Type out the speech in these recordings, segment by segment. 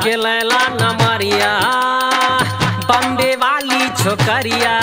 सटके लैला नमरिया बम्बे वाली छोकरिया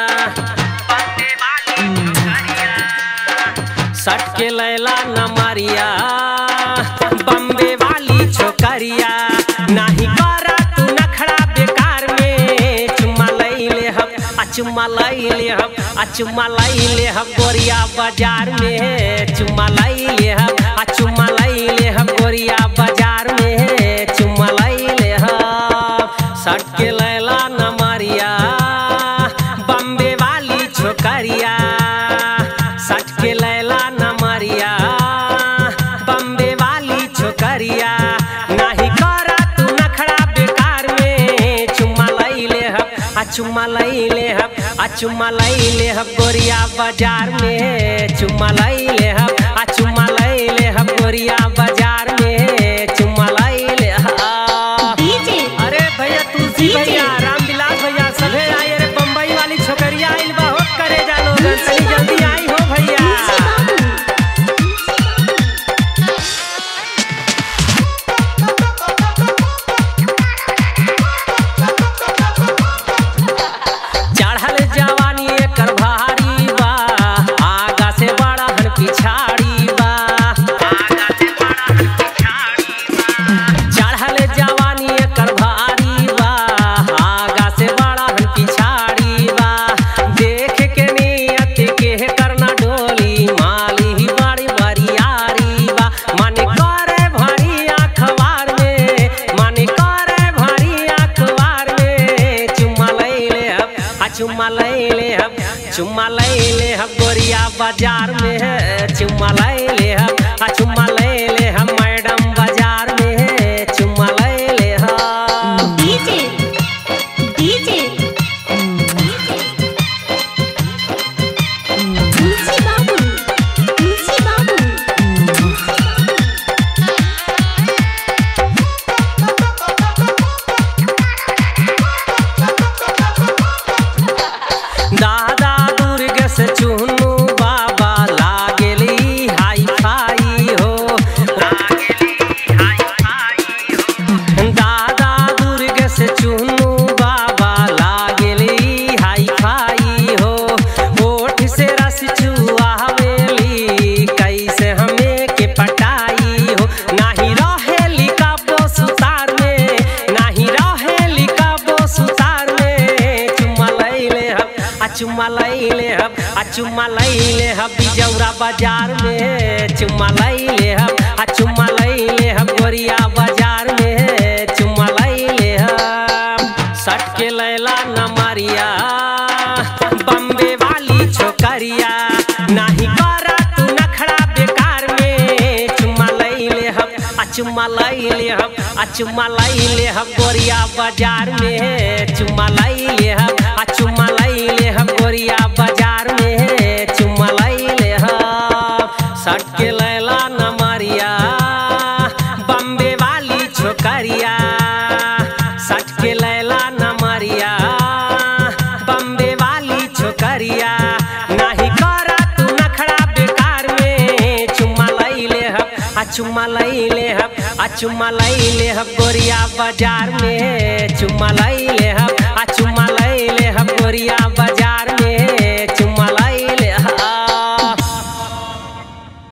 सटके लैला नमरिया बम्बे वाली छोकरिया नाही करा तू नखड़ा बेकार में चुम्मा लैले हम आ चुम्मा लैले हम आ चुम्मा लैले हम गोरिया बाजार में चुम्मा लैले हम आ चुम्मा लैले हम गोरिया बाजार में चुम्मा लैले हम सटके लैला नमरिया बम्बे वाली छोकरिया सटके लैला नमरिया बम्बे वाली छोकरिया नाही करा तू नखड़ा बेकार में चुम्मा लैले हम आ चुम्मा लैले हम आ चुम्मा लैले हम गोरिया बाजार में चुम्मा लैले हम आ चुम्मा लैले हम गोरिया बाजार में चुम्मा लैले हम डीजे अरे भैया तुलसी डीजे। भैया रामविलास भैया सभे आई रे बम्बई वाली छोकरिया आइल बा हो करे जा लोग तनी जल्दी आई हो भैया चढ़ल जवानी एकर भारी बा आगा से बड़ा हन पिछाड़ी बा चढ़ल जवानी एकर भारी बा आगा से बड़ा हन पिछाड़ी बा देख के नियत के करना डोली माली ही बड़ी बरियारी बा मन करे भारी अखबार में मन करे भारी अखबार में चुम्मा लैले हम आ चुम्मा लैले हम चुम्मा लैले हम गोरिया बाजार में है चुम्मा लैले हम आ चुम्मा लैले हम मैडम बाजार में है चुम्मा लैले हम डीजे डीजे तुलसी बाबू तुलसी बाबू दादा दुर्ग से चुनू बाबा लागेली हाई फाई हो दादा दुर्ग से चुनू बाबा लागेली हाई फाई हो ओठ से रस चुआवेली कैसे हमें के पटाई हो नाही रहेली काबो सुतार में नाही रहेली काबो सुतार में चुम्मा लैले हम आ चुम्मा लैले हम आ चुम्मा लैले हम बिजौरा बाजार में चुम्मा लैले हम आ चुम्मा लैले हम गोरिया बाजार में चुम्मा लैले हम सटके लैला नमरिया बम्बे वाली छोकरिया नाही करा तू नखड़ा बेकार में चुम्मा लैले हम आ चुम्मा लैले हम आ चुम्मा लैले हम गोरिया बाजार में चुम्मा लैले हम आ चुम्मा लैले हम गोरिया बाजार में चुम्मा लैले हम सटके लैला नमरिया बम्बे वाली छोकरिया सटके लैला नमरिया बम्बे वाली छोकरिया नाही करा तू नखड़ा बेकार में चुम्मा लैले हम आ चुम्मा लैले हम आ चुम्मा लैले हम गोरिया बाजार में चुम्मा लैले हम